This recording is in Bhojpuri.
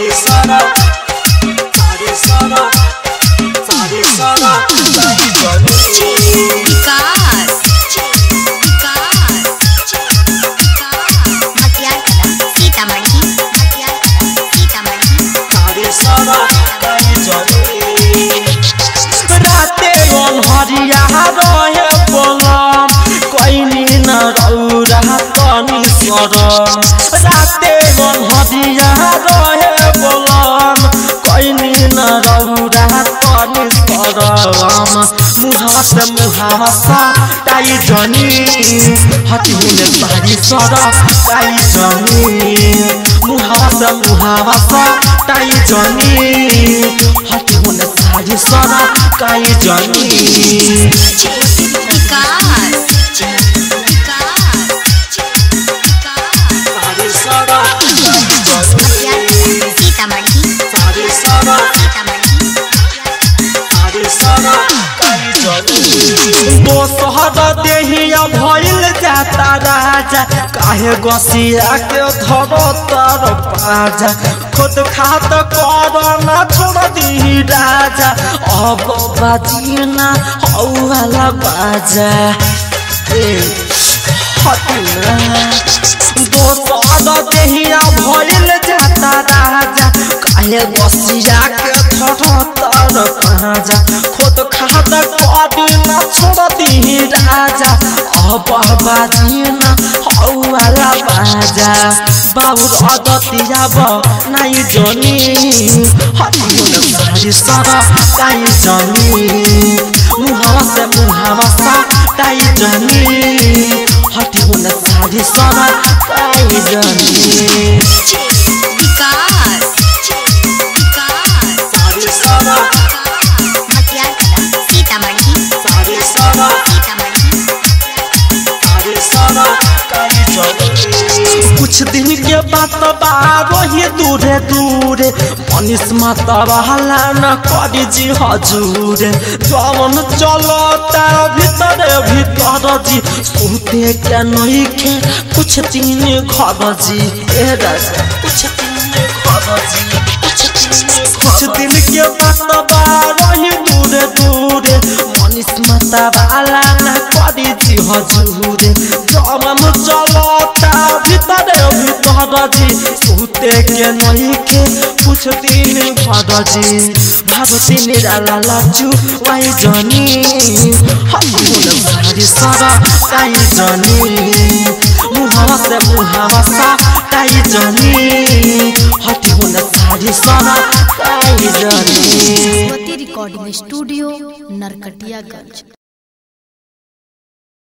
सारे सारा सारे सारा सारे सारा ताई जानी विकास विकास मटियार कला सीतामढ़ी मटियार कला सीतामढ़ी सारे सारा ताई जानी राते अनहरिया रहे बोलम कैनी न रौरा तनी सरम राते अनहरिया रहे बोलम कैनी न रौरा तनी सरम मुहावा से मुहावा सा ताई जनी हटी हुने सारी सर ताई जनी मुहावा से मुहावा सा ताई जनी हटी हुने सारी सर ताई जनी विकास विकास सारी सर मटियार कला सीतामढ़ी सारी सर सीतामढ़ी सारी सर दोसहर देहिया भइल जाता राजा काहे गसिया के धरो तर पाजा खुद खात कर ना छोड़ दी राजा अब बाजीना हौला बाजा ए हटना दोसर देहिया भइल जाता राजा काहे गसिया के धरो तर पाजा खुद खात कर ना छोड़ दी राजा अब बाजीना हौला बाजा बाबुर अदतिया ब नाइ जनी हटियो सारी सर काई जनी मुहावा से मुहावा सा काई जनी हटियो न सारी सर काई जनी विकास विकास सारी सर मटियार कला सीतामढ़ी सारी सर सीतामढ़ी सारी सर काई जनी कुछ दिन के बात बारो ही दूरे दूरे मनीष माता बहला न करी जी हजूरे जवन चलता भीतर भीतर जी सुते के नहीं के कुछ दिन घर जी ए राजा कुछ दिन घर जी कुछ दिन कुछ दिन के बात बारो ही दूरे दूरे मनीष माता बहला न करी जी हजूरे जवन चलता भीतर भीतर जी सुते के नहीं के कुछ दिन घर जी भारती निराला लाचू वाई जनी हमुन भारी सर काई जनी मुहावा से मुहावा सा काई जनी हटी हुन सारी सर काई जनी रिकॉर्डिंग स्टूडियो नरकटियागंज